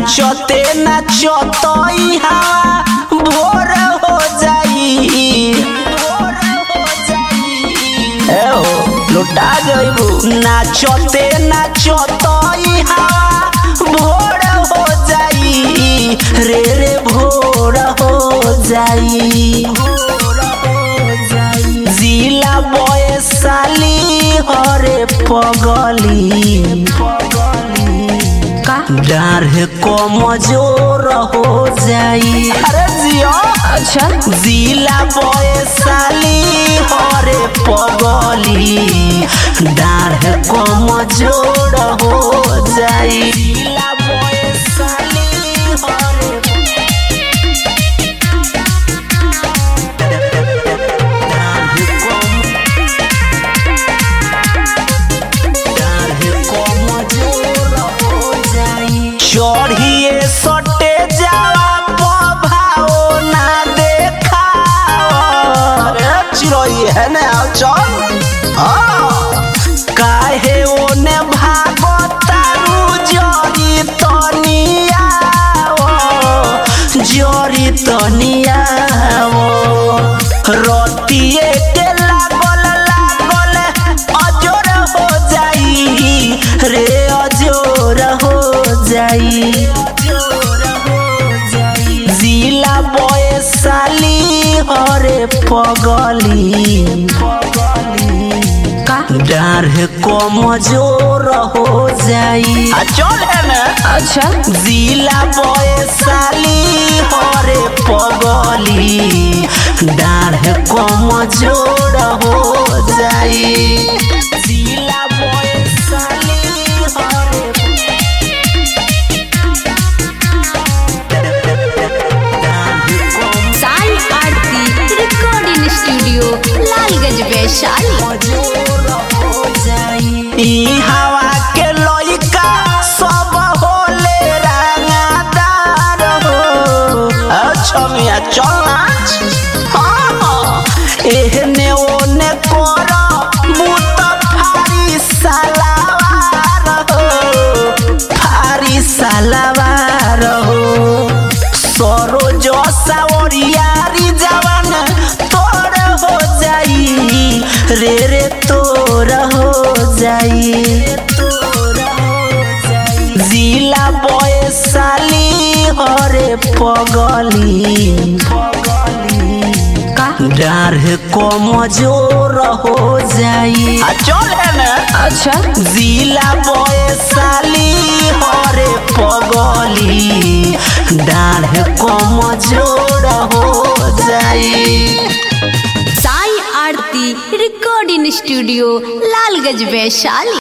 नाचते नाचतई हवा भोर हो जाई भोर हो जाई ए हो लुटा जइबू नाचते नाचतई हवा भोर हो जाई रे रे भोर हो जाई भोर हो जाई जिला बयसाली हरे पगली पगली का डाढ़ कमजोर हो जाई अरे जियो अच्छा जिला बयसाली हरे पगली डाढ़ कमजोर हो जाई जिला बयसाली हरे डाढ़ कम चढ़िए सटे जावा पभाओ ना देखा चिड़ै है ने आओ चल हाँ। काहे ओने भागो तारू जरी तनिया जरी तनिया रतिए के लागल लागल अजोर हो जाई रे अजोर हो जाई जिला बयसाली हरे पगली का डाढ़ कमजोर हो जाई आ चल है ना अच्छा जिला बयसाली हरे पगली डाढ़ कमजोर हो जाई जिला बयसाली हरे डाढ़ कम- साई आरती रिकॉर्डिंग स्टूडियो लालगंज वैशाली ई हवा के लइका सब होले रंगदार हो अच्छा मिया चल नाच हाँ, हाँ। एहने ओने कर बूत फारी सलावार हो फारी सलावार हो सरोज सावरियारी जवान तोर हो जाई रे रे तोर हो जाई जिला बयसाली हरे पगली का डाढ़ कमजोर हो जाई आ चल है ना अच्छा जिला बयसाली हरे पगली डाढ़ कमजोर हो जाई साई आरती रिकॉर्डिंग स्टूडियो लालगंज वैशाली